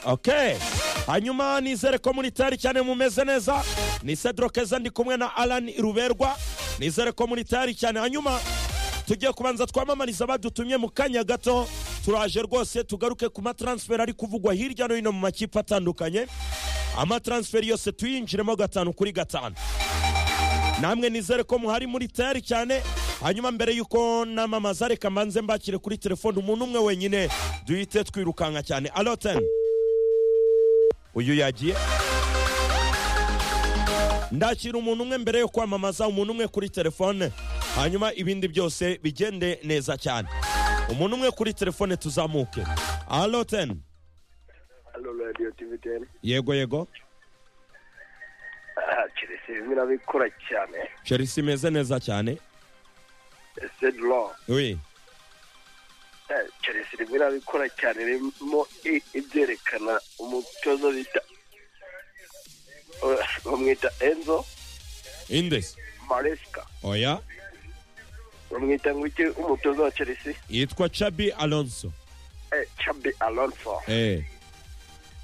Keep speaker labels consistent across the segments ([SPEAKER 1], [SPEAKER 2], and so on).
[SPEAKER 1] ok hanyuma nizere ko muri tayari cyane mumeze neza ni cedro keza ndi kumwe na arani ruberwa nizere ko muri tayari cyane hanyuma tugiye kubanza twamamariza badutumye mu kanya gato turaje rwose tugaruke ku mataransiferi ari kuvugwa hirya no hino mu makipe atandukanye amataransiferi yose tuyinjiremo gatanu kuri gatanu namwe nizere ko muhari muri tayari cyane hanyuma mbere y'uko namamaza reka mbanze mbakire kuri telefone umuntu umwe wenyine duhite twirukanka cyane aloteni uyu yagiye ndakira umuntu umwe mbere yo kwamamaza umuntu umwe kuri telefone hanyuma ibindi byose bigende neza cyane umuntu umwe kuri telefone tuzamuke aloteni
[SPEAKER 2] Halo Radio TVTN.
[SPEAKER 1] yego yego
[SPEAKER 2] Ah, Chelsea bimwe nabikora cyane.
[SPEAKER 1] chelsea imeze neza cyane
[SPEAKER 2] Sedlo.
[SPEAKER 1] we
[SPEAKER 2] Eh, Chelsea rimwe nabikora cyane ririmo i- ibyerekana umutoza bita Eh, bamwita Enzo
[SPEAKER 1] indesi
[SPEAKER 2] Maresca.
[SPEAKER 1] oya
[SPEAKER 2] Bamwita ngo iki umutoza wa Chelsea?
[SPEAKER 1] yitwa chabi alonso
[SPEAKER 2] Eh, Xabi Alonso.
[SPEAKER 1] eh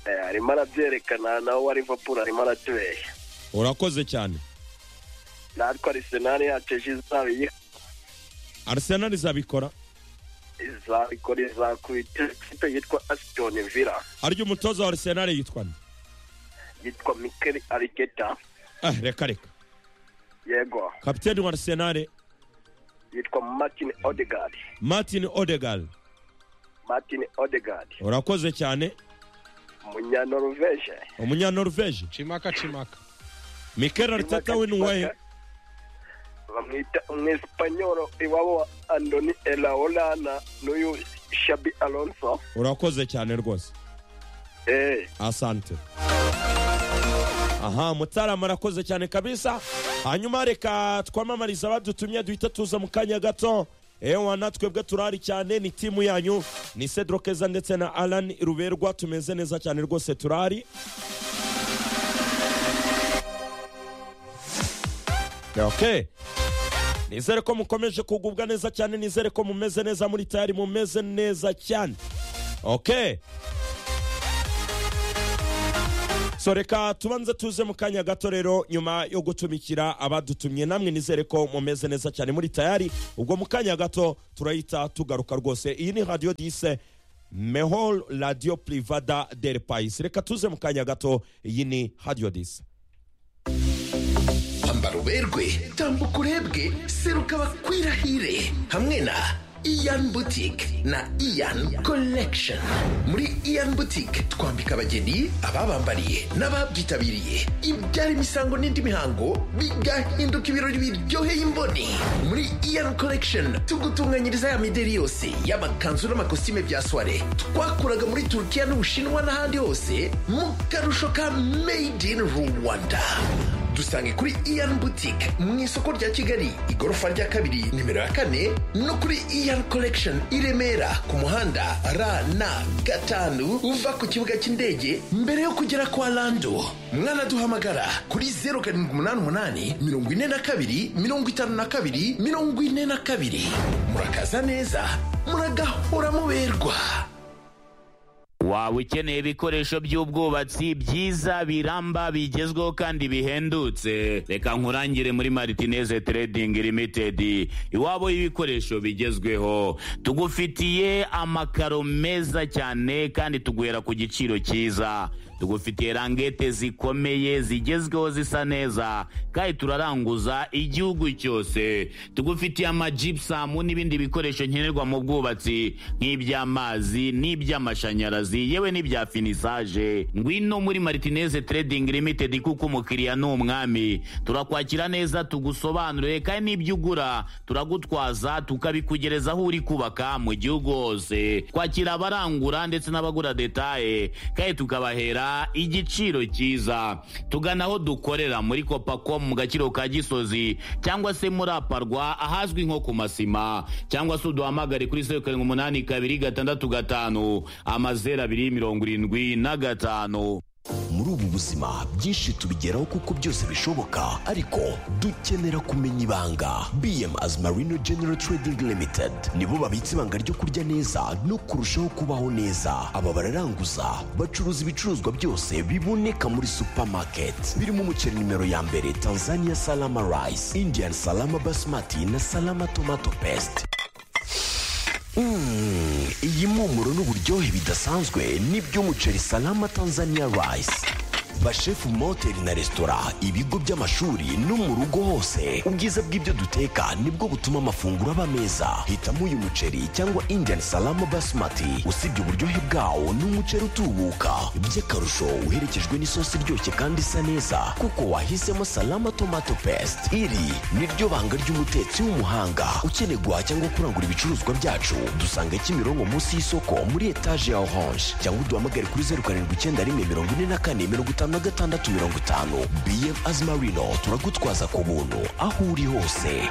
[SPEAKER 2] Eh, arimo arabyerekana nawe wa Liverpool arimo aratubeshya.
[SPEAKER 1] urakoze cyane
[SPEAKER 2] Natwe Arsenal yacu ejo izaba iyi-
[SPEAKER 1] arsenal izabikora
[SPEAKER 2] izabikora izakubita ikipe yitwa Aston Villa
[SPEAKER 1] harya umutoza wa arsenal yitwa nde
[SPEAKER 2] yitwa Mikel Arteta.
[SPEAKER 1] ah reka reka
[SPEAKER 2] Yego.
[SPEAKER 1] kapiteni wa arsenal
[SPEAKER 2] yitwa martin odegaard
[SPEAKER 1] martin odegal
[SPEAKER 2] martin odegaard
[SPEAKER 1] urakoze cyane
[SPEAKER 2] umunyanoruveje
[SPEAKER 1] umunyanoruveje
[SPEAKER 3] cimaka cimaka
[SPEAKER 1] mikel arteta we ni uwahe
[SPEAKER 2] bamwita umwesipanyolo iwabo wa andoni elaolana n'uyu shabi alonso
[SPEAKER 1] urakoze cyane rwose
[SPEAKER 2] eh
[SPEAKER 1] asante aha mutarama arakoze cyane kabisa hanyuma reka twamamariza abadutumye duhita tuza mu kanya gato ewa natwe bwe turahari cyane ni timu yanyu ni cedro keza ndetse na alan ruberwa tumeze neza cyane rwose turahari okay. nizere ko mukomeje kugubwa neza cyane nizere ko mumeze neza muri tayari mumeze neza cyane okay. so reka tubanze tuze mu kanya gato rero nyuma yo gutumikira abadutumye namwe nizere ko mumeze neza cyane muri tayari ubwo mu kanya gato turahita tugaruka rwose iyi ni radiyo dise mehol radiyo privada del pais reka tuze mu kanya gato iyi ni radiyo dise
[SPEAKER 4] ambara uberwe tambuka urebwe seruka bakwirahire hamwe na iyan butike na iyan collection muri iyan butike twambika abageni ababambariye n'ababyitabiriye ibyara imisango n'indi mihango bigahinduka ibirori biryoheye imboni muri iyan collection tugutunganyiriza ya mideri yose y'amakanzu n'amakositime bya soire twakuraga muri turukiya n'ubushinwa n'ahandi hose mu karusho ka made in rwanda dusange kuri iyan butike mu isoko rya kigali igorofa rya kabiri nimero ya kane no kuri iyan collection i remera ku muhanda rn gatanu uva ku kibuga cy'indege mbere yo kugera kwa lando mwanaduhamagara kuri 0788 42 52 42 murakaza neza muragahora muberwa
[SPEAKER 5] waba ukeneye ibikoresho by'ubwubatsi byiza biramba bigezweho kandi bihendutse reka nkurangire muri maritineze trading limited iwabo y'ibikoresho bigezweho tugufitiye amakaro meza cyane kandi tuguhera ku giciro cyiza tugufitiye rangete zikomeye zigezweho zisa neza kandi turaranguza igihugu cyose tugufitiye amajibusamu n'ibindi bikoresho nkenerwa mu bwubatsi nk'iby'amazi n'iby'amashanyarazi yewe n'ibya finisaje ngwino muri maritineze trading limited kuko umukiriya ni umwami turakwakira neza tugusobanurire kandi n'ibyo ugura turagutwaza tukabikugereza aho uri kubaka mu gihugu hose kwakira abarangura ndetse n'abagura detaye kandi tukabahera igiciro cyiza tugana aho dukorera muri kopako mu gaciro ka gisozi cyangwa se muri aparwa ahazwi nko ku masima cyangwa se uduhamagare kuri zeru karindwi umunani kabiri gatandatu gatanu amazeru abiri mirongo irindwi na gatanu
[SPEAKER 4] muri ubu buzima byinshi tubigeraho kuko byose bishoboka ariko dukenera kumenya ibanga bm as marino general trading limited nibo babitse ibanga ryo kurya neza no kurushaho kubaho neza aba bararanguza bacuruza ibicuruzwa byose biboneka muri supermarket birimo umuceri nimero ya mbere tanzania salama rice indian salama basmati na salama tomato paste Mm, iyi mpumuro n'uburyohe bidasanzwe n'iby'umuceri salama tanzania rice bashefu mu mahoteli na resitora ibigo by'amashuri no mu rugo hose ubwiza bw'ibyo duteka nibwo butuma amafunguro aba meza hitamo uyu muceri cyangwa indian salama basmati usibye uburyohe bwawo ni umuceri utubuka by'akarusho uherekejwe n'isosi iryoshye kandi isa neza kuko wahisemo salama tomato paste iri ni ryo banga ry'umutetsi w'umuhanga ukeneye guhaha cyangwa kurangura ibicuruzwa byacu dusanga kimironko munsi y'isoko muri etaje ya orange cyangwa uduhamagare kuri zeru karindwi icyenda rimwe mirongo ine na kane mirongo itanu na gatandatu mirongo itanu bm azimarino turagutwaza ku buntu aho uri hose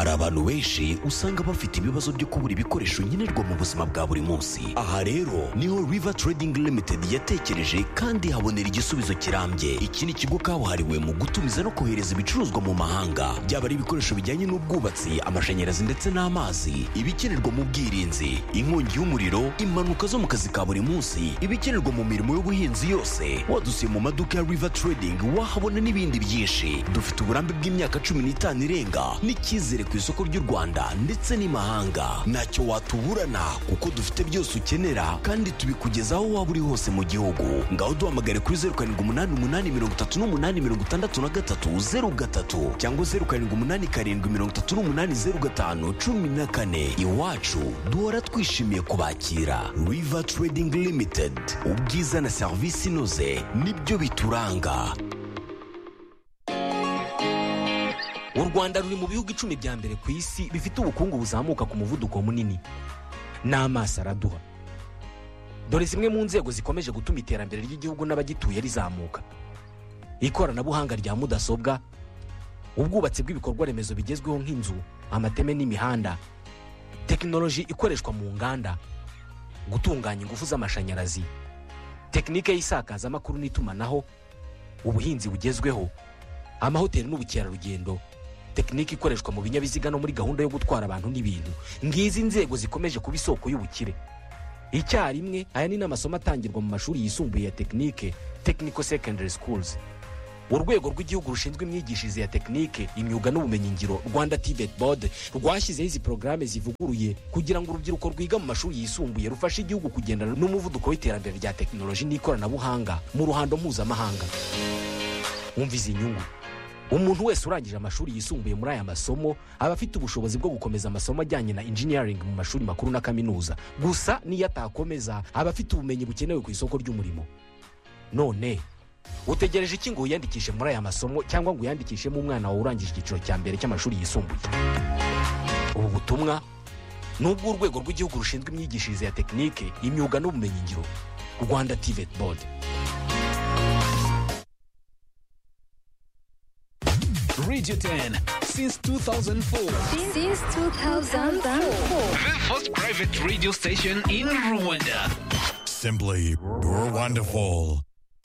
[SPEAKER 4] hari abantu benshi usanga bafite ibibazo byo kubura ibikoresho nkenerwa mu buzima bwa buri munsi aha rero niho river trading limited yatekereje kandi habonera igisubizo kirambye iki ni ikigo kabuhariwe mu gutumiza no kohereza ibicuruzwa mu mahanga byaba ari ibikoresho bijyanye n'ubwubatsi amashanyarazi ndetse n'amazi ibikenerwa mu bwirinzi inkongi y'umuriro impanuka zo mu kazi ka buri munsi ibikenerwa mu mirimo y'ubuhinzi yose wadusiye mu maduka ya river trading wahabona n'ibindi byinshi dufite uburambe bw'imyaka cumi n'itanu irenga n'icyizere ku isoko ry'u rwanda ndetse n'imahanga ntacyo watuburana kuko dufite byose ukenera kandi tubikugeza aho waba uri hose mu gihugu ngaho duhamagare kuri zeru karindwi umunani umunani mirongo itatu n'umunani mirongo itandatu na gatatu zeru gatatu cyangwa zeru karindwi umunani karindwi mirongo itatu n'umunani zeru gatanu cumi na kane iwacu duhora twishimiye kubakira river trading limited ubwiza na serivisi inoze nibyo bituranga
[SPEAKER 6] u rwanda ruri mu bihugu icumi bya mbere ku isi bifite ubukungu buzamuka ku muvuduko munini n'amaso araduha dore zimwe mu nzego zikomeje gutuma iterambere ry'igihugu n'abagituye rizamuka ikoranabuhanga rya mudasobwa ubwubatsi bw'ibikorwa remezo bigezweho nk'inzu amateme n'imihanda tekinoloji ikoreshwa mu nganda gutunganya ingufu z'amashanyarazi tekinike y'isakazamakuru n'itumanaho ubuhinzi bugezweho amahoteli n'ubukerarugendo tekinike ikoreshwa mu binyabiziga no muri gahunda yo gutwara abantu n'ibintu ngizi nzego zikomeje kuba isoko y'ubukire icyarimwe aya ni n'amasomo atangirwa mu mashuri yisumbuye ya tekinike technical secondary schools urwego rw'igihugu rushinzwe imyigishirize ya tekinike imyuga n'ubumenyingiro rwanda tibet board rwashyizeho izi porogaramu zivuguruye kugira ngo urubyiruko rwiga mu mashuri yisumbuye rufashe igihugu kugendana n'umuvuduko w'iterambere rya tekinoloji n'ikoranabuhanga mu ruhando mpuzamahanga wumva izi nyungu umuntu wese urangije amashuri yisumbuye muri aya masomo aba afite ubushobozi bwo gukomeza amasomo ajyanye na engineering mu mashuri makuru na kaminuza gusa niyo atakomeza aba afite ubumenyi bukenewe ku isoko ry'umurimo none utegereje iki ngo wiyandikishe muri aya masomo cyangwa ngo uyandikishemo umwana wawe urangije icyiciro cya mbere cy'amashuri yisumbuye ubu butumwa ni ubw'urwego rw'igihugu rushinzwe imyigishirize ya tekinike imyuga n'ubumenyingiro rwanda tivet board
[SPEAKER 7] Radio 10 since 2004.
[SPEAKER 8] Since 2004.
[SPEAKER 7] The first private radio station in Rwanda.
[SPEAKER 9] Simply, you're wonderful.